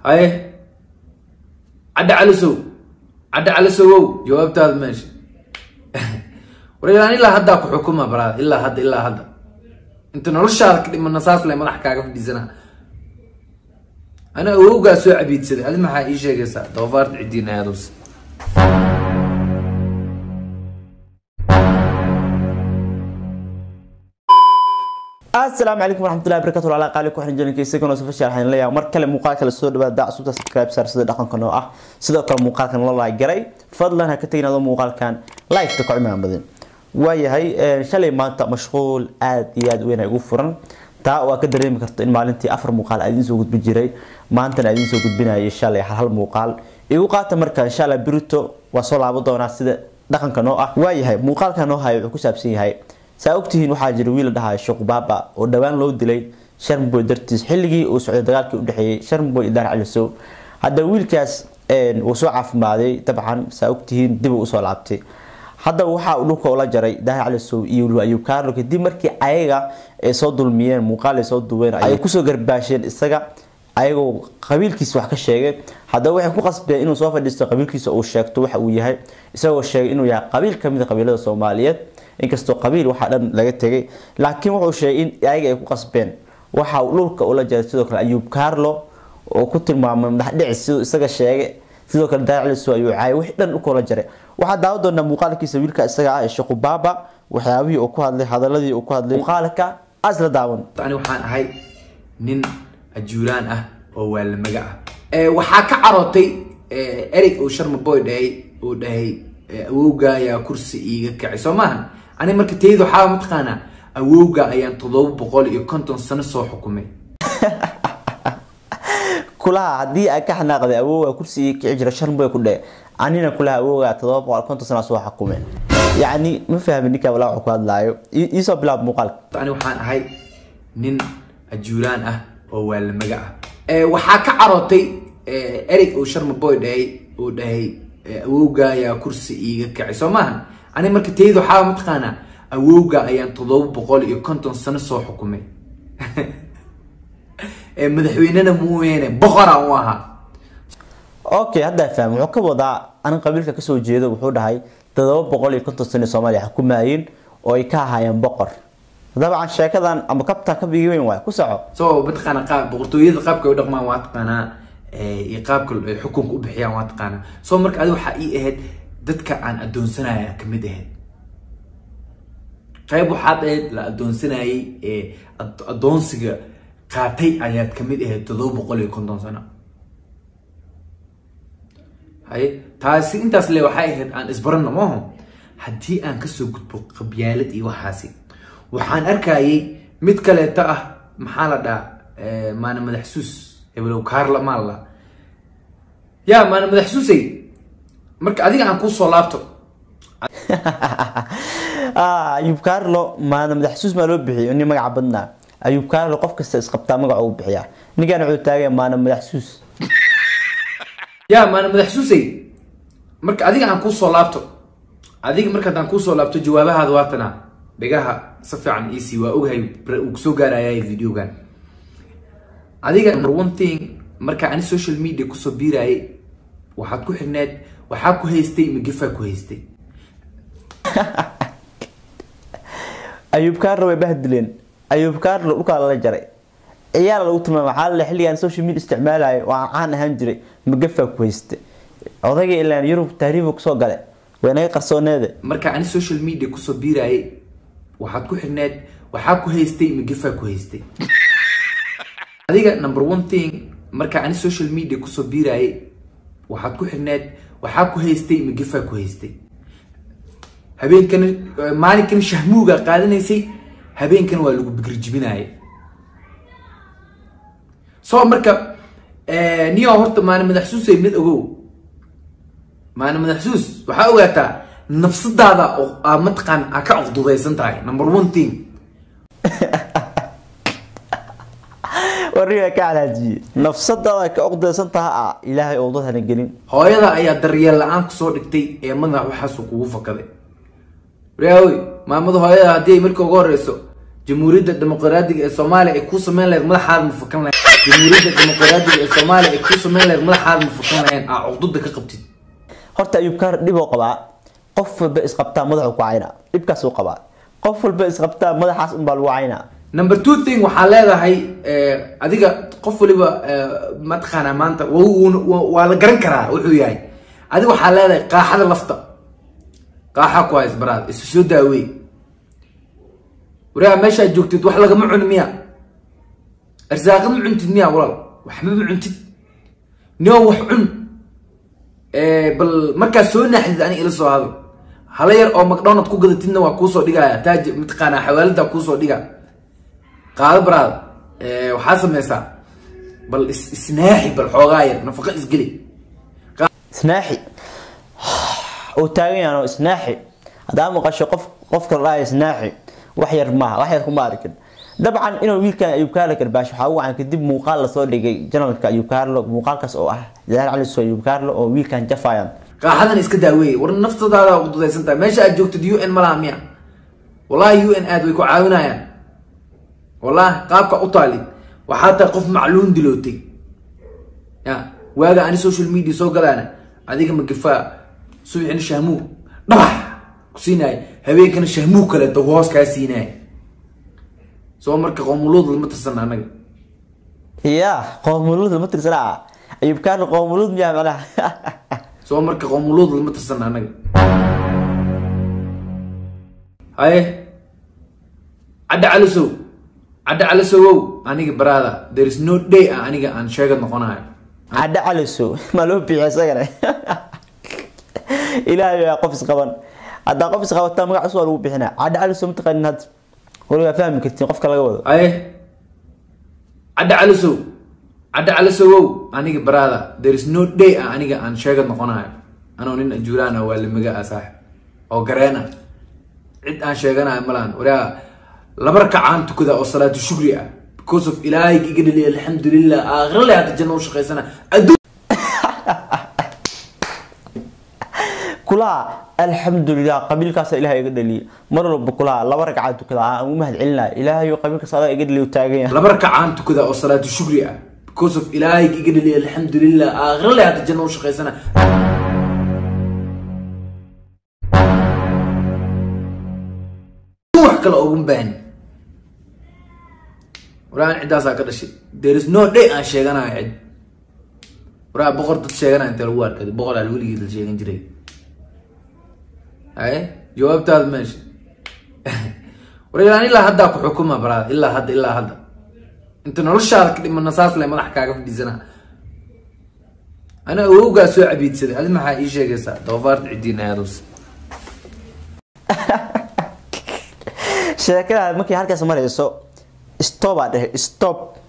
haye cadda calisow cadda calisowow jawaabtaada meesha war ilaa haddaa ku xukuma baraada ilaa hadda ilaa hadda inta noloshaada ka dhimana saas le madax kaaga fadhiisana ana awowgaa soo cabiidsaday adi maxaa ii sheegaysaa doofaarta cidiin aados asalaamu calaykum waraxmatullahi barakatu ala qaali ku xiran jalinka isagana soo fashiya waxaan leeyahay mar kale muuqaal kale soo dhawaada cusubta subscribe sar sida dhaqanka noo ah sidoo kale muuqaalkan la like garay fadlan ha ka tagin adoo muuqaalkan like ta ku cimaan badan waayahay shalay maanta mashquul aad iyo aad weyn ay ugu furan taa waa ka dareemi karto in maalintii afar muuqaal aad idiin soo gudbin jiray maantana aad idiin soo gudbinayay shalay hal hal muuqaal igu qaata marka insha allah birito waa soo laaban doonaa sida dhaqanka noo ah waayahay muuqaalka noo hayo wuxuu ku saabsan yahay saa ogtihiin waxaa jira wiil la dhahayo sheekh baaba oo dhowaan loo dilay sharmboy dartiis xilligii uu socday dagaalkii udhexeeyey sharmboy iyo daar calisow haddaba wiilkaas wuu soo caafimaaday dabcan saa ogtihiin dib uu usoo laabtay haddaba waxaa uu dhulka ula jaray daar calisow iyo weliba ayuu kaarlo kadib markii ayaga ay soo dulmiyeen muuqaal ay soo duween ay kusoo garbaasheen isaga ayagoo qabiilkiisa wax ka sheegay haddaba waxay ku qasbeen inuu soo fadhiisto qabiilkiisa uu sheegto waxa uu yahay isagoo sheegay inuu yahay qabiil kamid a qabiilada soomaaliyeed inkastoo qabiil waxaa dhan laga tegay laakiin wuxuu sheegay in ayaga ay ku qasbeen waxa uu dhulka ula jaray sidoo kale ayuub carlo oo ku tilmaamay madaxdhicis siduu isaga sheegay sidoo kale daacliso ayuu caayay wixii dhan dhulka ula jaray waxaa daawan doonaa muuqaalkiisa wiilka isaga ah ee sheekhu baaba waxyaabihii uu ku hadlay hadaladii uu ku hadlay muuqaalka asla daawan ani waxaan ahay nin ajuuraan ah oo waalamaga ah waxaa ka carootay erey uu sharma boy dhahay uu dhahay awowga ayaa kursi iiga kacay soo maaha ani marka tayada waxaa mataqaanaa awowga ayaan toddoba boqol iyo konton sano soo xukumay kulaha haddii ay ka xanaaqday awowga kursi ii kici jira sharmboy ku dhe anina kulaha awowga todoba boqol konton sano soo xukumeen yacni ma fahmin ninka walaa wuxuu ku hadlaayo iisoo bilaab muuqaalka ani waxaan ahay nin ajuuraan ah oo waalamaga ah waxaa ka carootay erey uu sharma boy dhahay uu dhahay awowga ayaa kursi iiga kacay soo maaha ani marka tayada waxaa mataqaanaa awowga ayaan toddoba boqol iyo konton sano soo xukumay madaxweynena muuyeene boqora u ahaa okay haddaa faham wuxuu ka wadaa anin qabiilka kasoo jeedo wuxuu dhahay todoba boqol iyo konton sano soomaaliya xukumaayeen oo ay ka ahaayeen boqor dabcan sheekadan ama kabtaa ka bigi weyn waay ku soco so mataqaana qaab boqortooyada qaabka ay u dhaqmaan waa taqaanaa iyo qaabka ay xukunka u bixiyaan waa taqaanaa soo marka adi waxaa ii ahayd dadka aan adoonsanaya kamid ahayd qayb waxaad ahayd la adoonsanayay ee adoonsiga qaatay ayaad kamid ahayd todoba boqol iyo konton sano haye taasi intaas le waxay ahayd aan isbarano maaho haddii aan kasoo gudbo qabyaalad iyo waxaasi waxaan arkayay mid kaleeta ah maxaa la dhaha maana madaxsuus hebelow kaarla maalla ya maana madaxsuusay marka adiga aan kuusoo laabto ayuub carlo maana madaxsuus maa loo bixiyo nin magaca badnaa ayuub carlo qof kasta isqabtaa magaca uu bixiyaa ninkaan wuxuu taagay maana madaxsuus ya maana madaxsuusay marka adiga aan kuusoo laabto adiga marka haddaan kuusoo laabto jawaabahaada waatana dhigaha si fiican ec waa ogahay uu kusoo gaaraya videogan adiga number one thing marka ani social media kusoo biirayay waxaad ku xirneed waxaa ku haystay magafaa ku haystay ayuub carlo way bahdileen ayuub carlo dhulkaa lala jaray ciyaar lagu tilmaamay waxaa la xilligaan social media isticmaalayo oo aan caan ahaan jiray magafaa ku haystay odayga ilaan yurub tahriibu kusoo gale way naga qarsooneede marka ani social media kusoo biirayay waxaad ku xirneed waxaa ku haystay magafaa ku haystay adiga number one thing marka ani social media kusoo biirayay waxaad ku xirneed waxaa ku haystay magafaa ku haystay habeenkan maalinkan shahmuuga qaadanaysay habeenkan waa lagu bigirjibinayay soo marka niyo horta maana madaxsuusay mid ogow maana madaxsuus waxaa ogaataa nafsadaada aa mataqaan aa ka cuqdudaysan tahay number one thing wariga ka calaajiye nafsadaada ka cuqdaysan taha ah ilaahay oo dadhana gelin hooyada ayaa daryeel la-aan kusoo dhigtay ee madax waxaasuu kugu fakaday waryaawey maamada hooyada haddii ay markii ugu horeyso jamhuuriyadda dimuqraadiga ee soomaaliya ay kuu sameyn lahayd madaxaada ma fakan lahayd jamhuuriyadda dimuqraadiga ee soomaaliya ay kuu sameyn lahayd madaxaada ma fursan lahayn aa cuqdada ka qabtid horta ayuub kaar dhib oo qabaa qof walba isqabtaa madaxu ku cayna dhibkaas uu qabaa qof walba isqabtaa madaxaas unbaa lagu caynaa number two thing waxaa leedahay eh, adiga qof waliba eh, mataqaanaa maanta wa- wuuna- wa- waa la garan karaa wuxuu yahay adiga waxaa leedahay qaaxada lafta qaaxa ku hays baraad isu soo daawey waraa meeshaad joogtid wax lagama cuni miya arsaaqad ma cuntid miya walaal waxba ma cuntid nio wax cun Eh, bal markaad soo naaxdid aniga ila soo hado hala yar oo macdonald ku gadatidna waa kuusoo dhigaya taaj mataqaanaa xawaalada kuusoo dhiga qaado baraad Eh, waxaa sameysaa bal is- isnaaxi bal xoogaa yar nafaqo isgeli isnaaxi uu taagan yahay oo isnaaxi haddaa maqasho qof qofka la dhahayo isnaaxi wax yar maaha wax yar kuma arkin dabcan inuu wiilkan ayuub kaarlo karbaash waxaa ugu wacan kadib muuqaal lasoo dhigay janalka ayuub kaarlo muuqaalkaas oo ah jalaal cali soo ayuub kaarlo oo wiilkan jafayan qaaxadan iska daaweeye war naftadaada u dudaysan tahay meesha aad joogtid u n malaha miya wallahi u n aad way ku caawinayaan wallahi qaabka u taali waxaa tahay qof macluun dilootay ya waaga ani social media soo galaana adiga magafaa subaxina shahmuu dhabax ku siinaya habeenkana shahmuu kaleeto hoos kaa siinaya soo marka qoomuluud lama tirsan anaga ya qoomuluud lama tirsanaa ayuub kaarlo qoomuluud miyaa macnaha soo marka qoomuluud lama tirsan anaga haye cadda calisow cadda calisowow aniga baraada there is no day ah aniga aan sheegad noqonayo cadda caliso maa loo bixiya isagana ilaahay yaa qof isqaban haddaa qof isqabataa magac cusub waa lagu bixinaa cadda caliso mataqaanin hadda waligaa fahmi kartiin qofka laga wado haye cadda calisow cadda calisowow aniga baraada there is no day ah aniga aan sheegad noqonayo anoo nin ajuuraan ah waa lamaga ah saaxib oo gareena cid aan sheeganayo malaan waraa laba rakacaan tukada oo salaatu shukri ah because of ilaahay iga dhaliy alxamdulilah aakhira le hadda janno u shaqaysana adduun kulaha alxamdulilah qabiilkaasa ilahay iga dhaliye mar walba kulaha laba ragcaad tukada aan ugu mahad celinaya ilaahay qabiilkaas adaa iga dhaliye u taagan yahay laba rakacaan tukada oo salaatu shukri ah because of ilaahay iga dhaliy alxamdulilah aakhira le hadda janno u shaqaysana wax kale ugu baahan waraan ciddaasaa ka dhashay there is no day aan sheeganayo cid waraa boqor dad sheeganaya intee lagu arkay boqor al weligii dad sheegan jiray haye jawaabtaada meesha war ilaan ilaa haddaa ku xukuma baraad ilaa hadda ilaa hadda inta noloshaada ka dhimana saas le madax kaaga fadhiisana ana awowgaa soo cabiidsaday adi maxaa ii sheegaysaa doofaarta cidiin aadus sheekada markay halkaas marayso stop aa dhehe stop